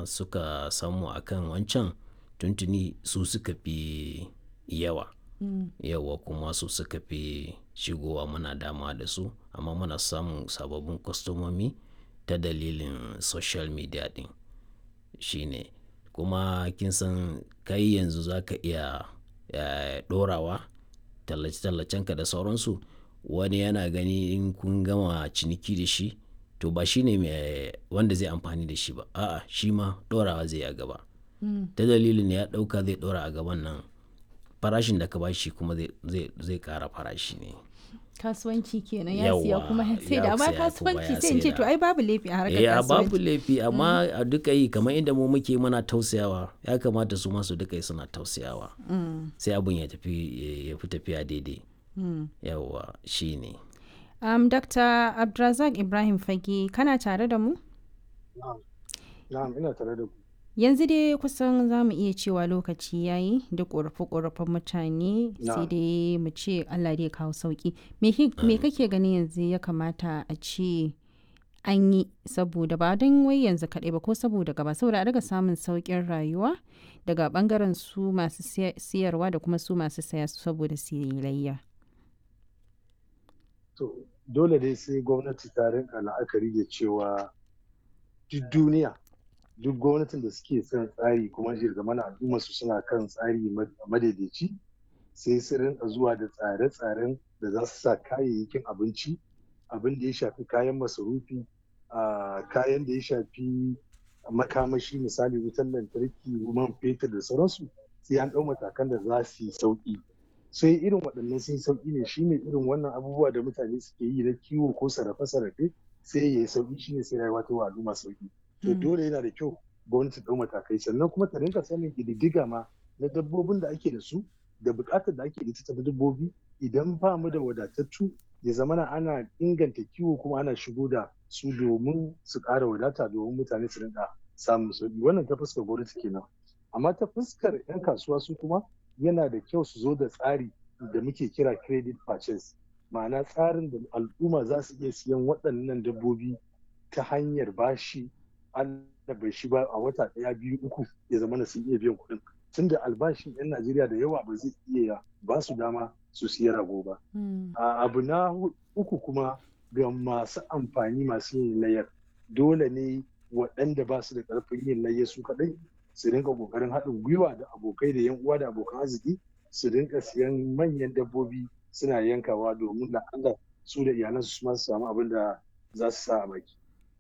kuma suka samu akan wancan tuntuni su suka fi yawa yawa kuma su suka fi shigowa muna dama da su amma muna samun sababbin kwastomomi ta dalilin social media din shine kuma kin san kai yanzu za ka iya ɗorawa tallace-tallacenka da sauransu wani yana gani in kun gama ciniki da shi to ba shi ne wanda zai amfani da shi ba a'a shi ma ɗorawa zai a gaba ta dalilin ya ɗauka zai ɗora a gaban nan farashin da ka ba shi kuma zai ƙara farashi ne kasuwanci kenan ya siya kuma sai da amma kasuwanci sai in ce to ai babu laifi a harkar ya kasuwanci babu laifi amma a duka yi kamar inda mu muke muna tausayawa ya kamata su masu duka yi suna tausayawa sai abun ya tafi ya fi tafiya daidai yawa shi ne um, dr abdulrazak ibrahim fage kana tare da mu na'am ina tare da ku yanzu dai kusan za mu iya cewa lokaci ya yi da ƙorafe-ƙorafen mutane sai dai mu ce allah dai kawo sauƙi me kake gani yanzu ya kamata a ce an yi saboda ba don wai yanzu kaɗai ba ko saboda gaba saboda a daga samun sauƙin rayuwa daga ɓangaren su masu siyarwa da kuma su masu saya saboda silayya. to dole dai sai gwamnati ta rinka la'akari da cewa duk duniya duk gwamnatin da suke son tsari kuma mana al'umma su suna kan tsari madaidaici sai su rinka zuwa da tsare-tsaren da za su sa kayayyakin abinci abin da ya shafi kayan masarufi kayan da ya shafi makamashi misali wutan lantarki man fetur da sauransu sai an ɗau matakan da za su yi sauƙi sai irin waɗannan sun sauƙi ne shine irin wannan abubuwa da mutane suke yi na kiwo ko sarrafe-sarrafe sai ya yi sauƙi shine sai rayuwa ta wa al'umma sauƙi to dole yana da kyau gwamnati ɗau matakai sannan kuma ta rinka sanin ƙididdiga ma na dabbobin da ake da su da buƙatar da ake da ita ta dabbobi idan ba mu da wadatattu ya zama na ana inganta kiwo kuma ana shigo da su domin su ƙara wadata domin mutane su rinka samun sauƙi wannan ta fuskar gwamnati kenan amma ta fuskar 'yan kasuwa su kuma yana da kyau su zo da tsari da muke kira credit purchase ma'ana tsarin da al'umma za su iya siyan waɗannan dabbobi ta hanyar bashi an bai shi ba a wata ɗaya biyu uku ya zama na sun iya biyan kuɗin tunda albashin 'yan najeriya da yawa ba zai iya ba su dama su siya rago ba abu na uku kuma ga masu amfani masu yin layar dole ne waɗanda ba su da ƙarfin yin layar su kaɗai su rinka ƙoƙarin haɗin gwiwa da abokai da yan uwa da abokan arziki su rinka siyan manyan dabbobi suna yankawa domin da Allah su da iyalansu su ma su samu abin da za su sa a baki.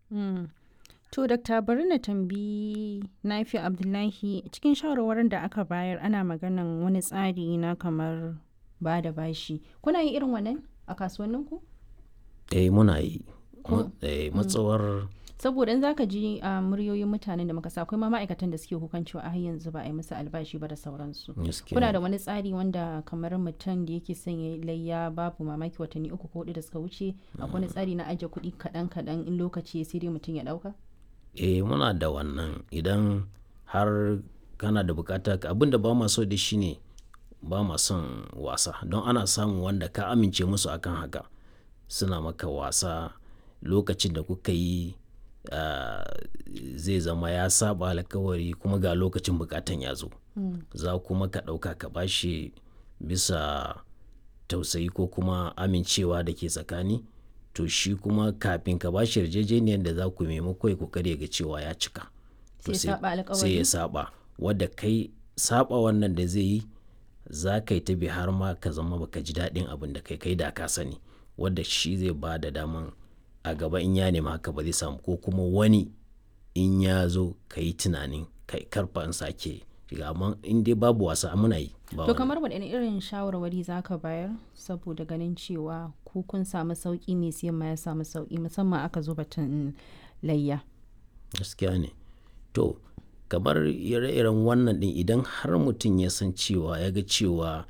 To, Dokta bari na tambayi Nafi Abdullahi cikin shawarwarin da aka bayar ana maganan wani tsari na kamar ba da bashi. Kuna yin irin wannan a kasuwanninku? Eh muna yi. Eh matsawar saboda in zaka ji a muryoyin mutanen da muka sa akwai ma ma'aikatan da suke kukan cewa har yanzu ba a yi musu albashi ba da sauransu. Kuna da wani tsari wanda kamar mutum da yake son ya layya babu mamaki watanni uku ko hudu da suka wuce akwai wani tsari na ajiye kuɗi kaɗan kaɗan in lokaci sai dai mutum ya ɗauka? eh muna da wannan idan har kana da bukata abin da ba ma so da shi ne ba ma son wasa don ana samun wanda ka amince musu akan haka suna maka wasa lokacin da kuka yi uh, zai zama ya saba alkawari kuma ga lokacin bukatan ya zo mm. za kuma ka ɗauka ka bashi bisa tausayi ko kuma amincewa da ke tsakani to shi kuma kafin ka bashi yarjejeniyar da za ku maimako ya kokari ga cewa ya cika sai ya saba wadda kai saba wannan da zai yi za ka yi ta bi har ma ka zama baka ji daɗin abin da kai kai da ka sani wadda shi zai ba da daman a gaba in ya nema haka ba zai samu ko kuma wani in ya zo ka yi tunanin kai karfa in sake shiga amma in dai babu wasa muna yi to kamar waɗanne irin shawarwari za ka bayar saboda ganin cewa ku kun samu sauƙi mai siyan ma ya samu sauƙi musamman aka zo batun layya gaskiya ne to kamar ire-iren wannan din idan har mutum ya san cewa ya ga cewa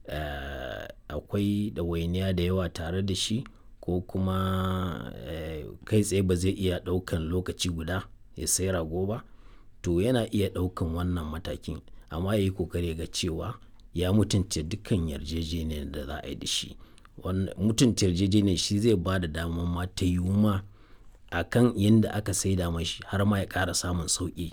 akwai ɗawainiya da yawa tare da shi ko kuma kai tsaye ba zai iya ɗaukan lokaci guda ya sai rago ba to yana iya ɗaukan wannan matakin amma ya yi kokari ga cewa ya mutunta dukkan yarjejeniyar da za a yi da shi mutunta yarjejeniyar shi zai ba da damar ma ta yiwu ma a kan yadda aka saida mashi har ma ya ƙara samun sauƙi